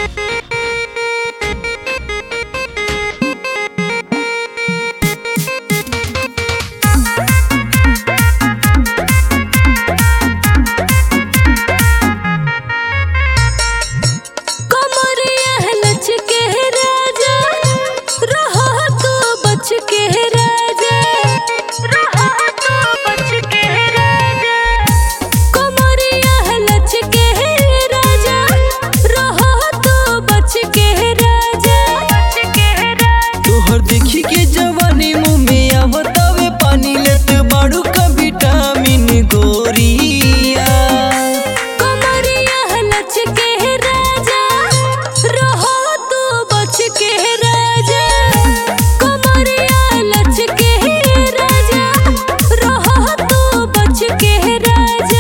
कमरिया लच के राजा रहो तो बच के राजा रहो तो बच के राजा कमरिया लच के राजा रहो तो बच के राजा बच के राजा तोहर देखी के जवानी मुंह में आवतावे पानी लेत बाड़ू का विटामिन गोरिया कमरिया लच के राजा रहो तो बच के राजा कमरिया लच के राजा रहो तो बच के राजा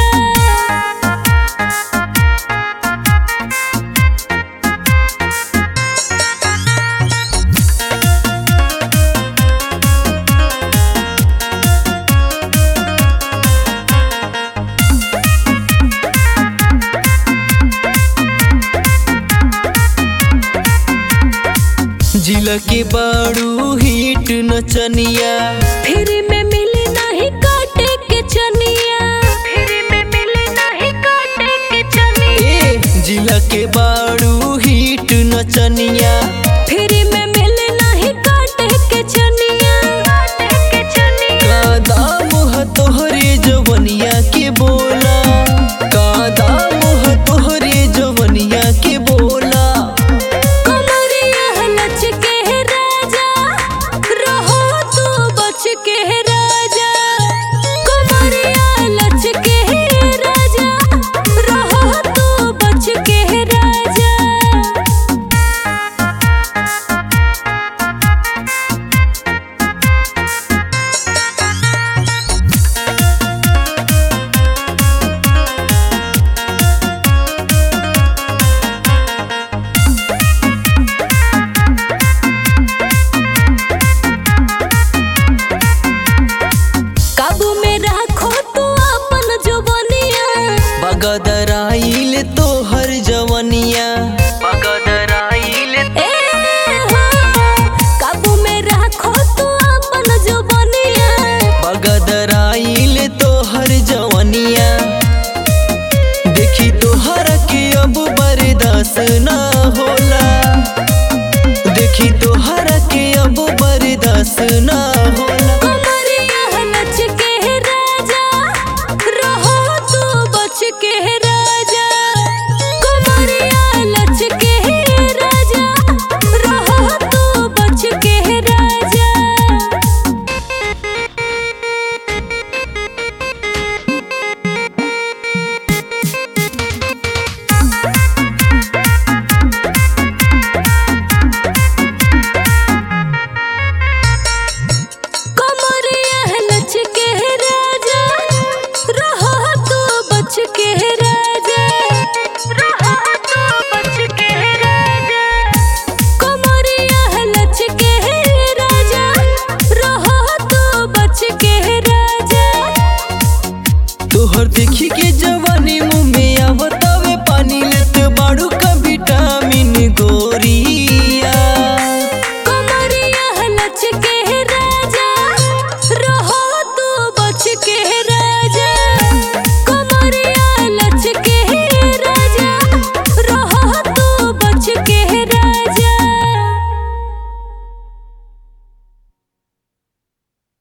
जिला के बाड़ू हिट नचनिया फिर में मिली नहीं काटे के चनिया फिर में मिली नहीं काटे के चनिया ए जिला के बाड़ू हिट नचनिया फिर